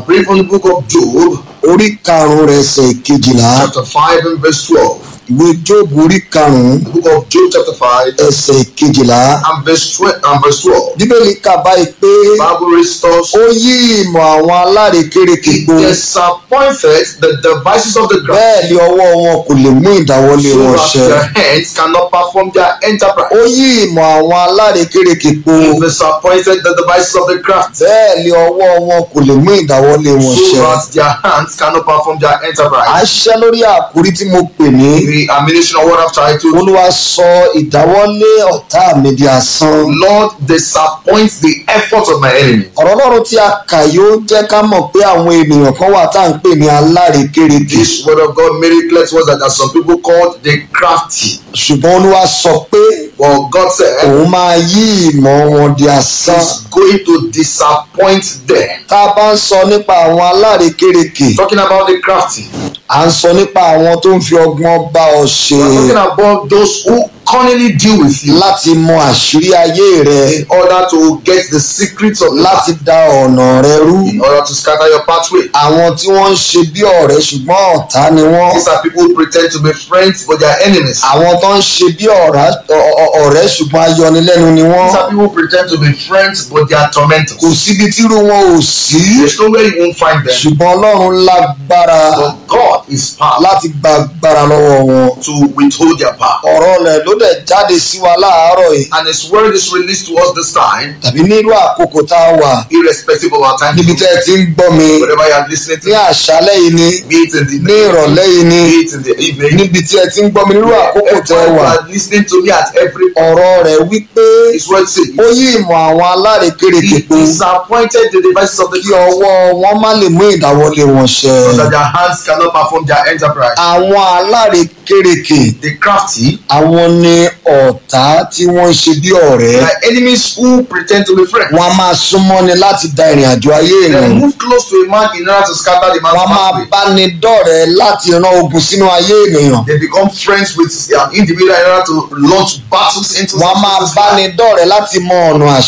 I'm praying from the book of Job, orí karùn-ún rẹ̀ ẹsẹ̀ kejìlá chapter 5 and verse 12. ìwé jóòbù orí karùn-ún The book of Job, chapter 5 ẹsẹ̀ kejìlá and verse 12. And verse 12. bíbélì kà báyìí pé Bible restores ó yí ìmọ̀ àwọn alárekérekè It po disappointed the devices of the ground bẹ́ẹ̀ ni ọwọ́ wọn kò lè mú ìdáwọ́lé so wọn that ṣẹ their hands cannot perform their enterprise. ó yí ìmọ̀ àwọn alárekérekè po It disappointed the devices of the craft bẹ́ẹ̀ ni ọwọ́ wọn kò lè mú ìdáwọ́lé wọn so ṣẹ that their hands cannot perform their à enterprise. ń ṣiṣẹ́ lórí àkórí tí mo pè ní The ammunition of what I've titled olúwa sọ ìdáwọ́lé ọ̀tá mi di asán Lord disappoints the efforts of my enemy. ọ̀rọ̀ ọlọ́run tí a kà yóò jẹ́ ká mọ̀ pé àwọn ènìyàn kan wà tá à ń pè ní alárekérekè This word of God made it clear to us that there are some people called the crafty. ṣùgbọ́n olúwa sọ pé But God said òun máa yí ìmọ̀ wọn di asán He's going to disappoint them. tá a bá ń sọ nípa àwọn alárekérekè Talking about the crafty. à ń sọ nípa àwọn tó ń fi ọgbọ́n bá ọ ṣe We're talking about those who cunningly deal with you láti mọ àṣírí ayé rẹ in order to get the secrets of láti life, da ọ̀nà rẹ rú in order to scatter your pathway. àwọn tí wọ́n ń ṣe bí ọ̀rẹ́ ṣùgbọ́n ọ̀tá ni wọ́n These are people who pretend to be friends but they are enemies. àwọn tó ń ṣe bí ọ̀rá- ọ- ọ- ọ̀rẹ́ ṣùgbọ́n ayọnilẹ́nu ni wọ́n These are people who pretend to be friends but they are tormentors. kò síbi tírú wọn ò sí There's no way you won't find them. ṣùgbọ́n ọlọ́run lágbára But God is powerful láti gba agbára lọ́wọ́ wọn to withhold their power. ọ̀rọ̀ rẹ̀ ló dẹ̀ jáde sí wa láàárọ̀ yìí And His word is released to us this time, tàbí nírú àkókò tá a wà irrespective of our time. níbi tẹ́ ẹ ti ń gbọ́ mi Whatever you are listening ní to, àṣálẹ́ yìí ni be it in the ní ìrọ̀lẹ́ yìí ni be it in the evening, níbi tí ẹ ti ń gbọ́ mi nírú àkókò tẹ́ ẹ Everyone wà you are listening to me at every ọ̀rọ̀ rẹ̀ wípé His word says, ó yí ìmọ̀ àwọn alárekérekè He po disappointed the devices of the kí ọwọ́ wọn má lè mú ìdáwọ́lé wọn ṣẹ so that their hands cannot perform their enterprise. àwọn alárekérekè The crafty, àwọn ni ọ̀tá tí wọ́n ń ṣe bí ọ̀rẹ́ they are enemies who pretend to be friends. wọ́n á máa súnmọ́ ni láti da ìrìn àjò ayé They ènìyàn move close to a man in order to scatter the man's wọ́n á máa pathway. bá ni dọ̀rẹ́ láti ran ogun sínú ayé ènìyàn They become friends with an individual in order to launch battles into wọ́n á máa bá ni dọ̀rẹ́ láti mọ ọ̀nà